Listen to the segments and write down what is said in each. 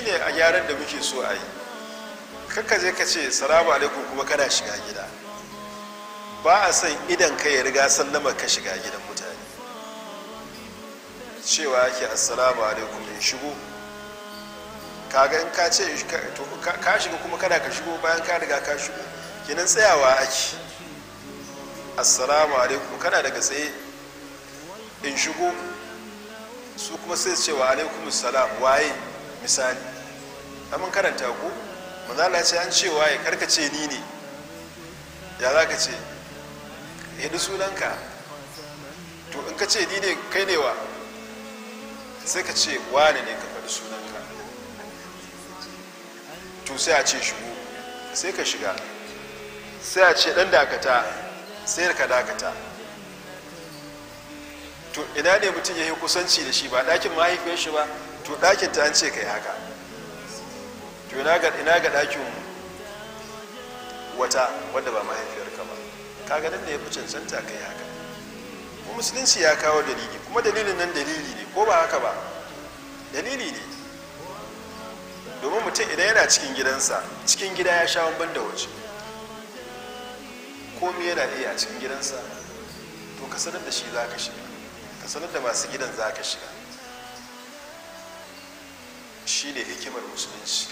shine a gyaran da muke so a yi kakka je ka ce salamu alaikum kuma kana shiga gida ba a son idan ka ya riga sallama ka shiga gidan mutane cewa yake assalamu alaikum in shigo kaga in ka ce ka shiga kuma kana ka shigo bayan ka riga ka shigo kenan tsayawa ake assalamu alaikum kana daga tsaye in shigo su kuma sai su ce wa alaikum salam waye misali amin karanta ko manzala ce an ce waye karka ce ni ne ya za ka ce yadda sunanka to in ka ce ni ne kai ne wa sai ka ce wane ne ka faɗi sunanka to sai a ce shigo sai ka shiga sai a ce ɗan dakata sai ka dakata to ina ne mutum ya yi kusanci da shi ba ɗakin mahaifiyar shi ba to ɗakin ta an ce ka yi haka to ina ga ɗakin wata wadda ba mahaifiyarka ba kaga nan da ya fi cancanta ka yi haka kuma musulunci ya kawo dalili kuma dalilin nan dalili ne ko ba haka ba dalili ne domin mutum idan yana cikin gidansa cikin gida ya sha ban da waje komi yana iya a cikin gidansa to ka sanar da shi za ka shiga ka sanar da masu gidan za ka shiga shi ne hikimar musulunci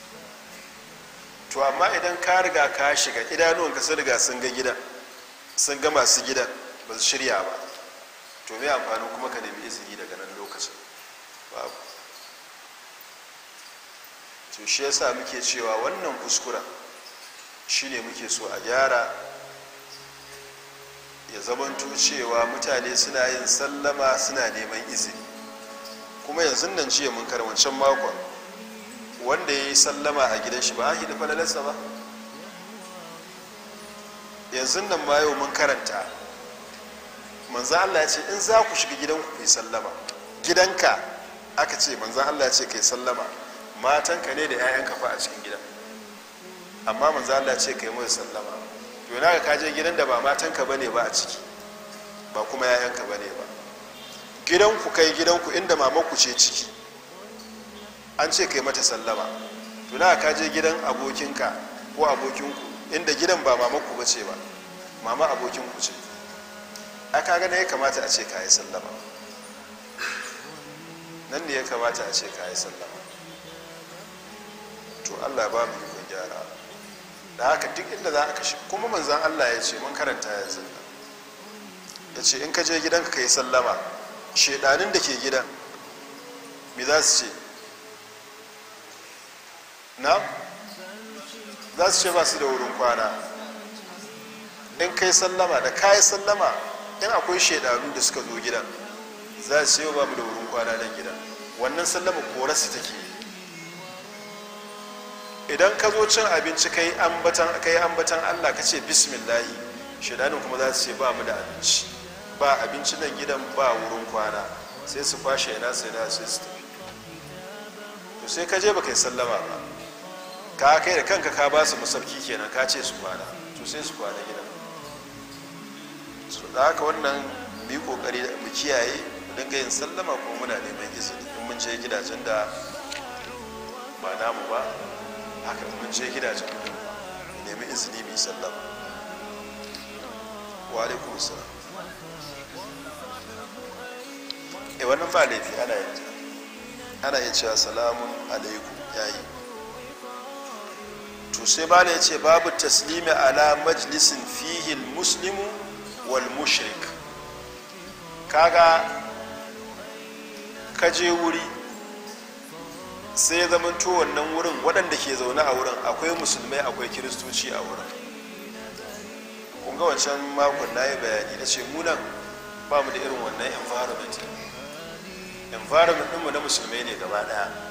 to amma idan ka riga ka shiga idanuwan ka sun riga sun ga gidan sun ga masu gidan ba su shirya ba to mai amfani kuma ka nemi izini daga nan lokacin babu to shi yasa muke cewa wannan kuskuren shine muke so a gyara ya zamanto cewa mutane suna yin sallama suna neman izini kuma yanzu nan jiya mun wancan makon wanda ya yi sallama a gidan shi ba a hidi falalarsa ba yanzu nan ma yau mun karanta manzo Allah ya ce in za ku shiga gidanku ku yi sallama gidanka aka ce manzo Allah ya ce kai sallama matanka ne da 'ya'yanka fa a cikin gidan amma manzo Allah ya ce kai mu sallama to yana ka je gidan da ba matanka bane ba a ciki ba kuma 'ya'yanka bane ba gidanku kai gidanku inda mamanku ce ciki an ce kai mata sallama to na ka je gidan abokinka ko abokinku inda gidan ba mamanku ba ce ba mama abokinku ce a kaga ne ya kamata a ce ka yi sallama nan ne ya kamata a ce ka yi sallama to allah ba mu ikon gyara da haka duk inda za a kashe kuma manzan allah ya ce mun karanta yanzu ya ce in ka je gidanka ka yi sallama shedanin da ke gidan me za su ce na za su ce ba su da wurin kwana in kai sallama da kayi sallama in akwai shaidanu da suka zo gidan za su ce ba mu da wurin kwana nan gidan wannan sallama korarsu take idan ka zo cin abinci kai ambatan kai ambatan Allah ka ce bismillahi shaidanin kuma za su ce ba mu da abinci ba abinci nan gidan ba wurin kwana sai su kwashe ina sai na sai su tafi to sai ka je baka yi sallama ba ka kai da kanka ka ba su musafki kenan ka ce su kwana to sai su kwana gidan so da haka wannan mu yi kokari mu kiyaye mu dinga yin sallama kuma muna neman izini in mun je gidajen da ba namu ba haka in mun je gidajen mu nemi izini mu yi sallama wa alaikum salam e wannan ba laifi ana yin ana yin cewa salamun alaikum yayi to sai bala ya ce babu taslimi ala majlisin fihi muslimu wal mushrik kaga kaje wuri sai zaman to wannan wurin waɗanda ke zaune a wurin akwai musulmai akwai kiristoci a wurin kun ga wancan makon na yi bayani na ce munan ba mu da irin wannan environment environment ɗinmu na musulmai ne gaba ɗaya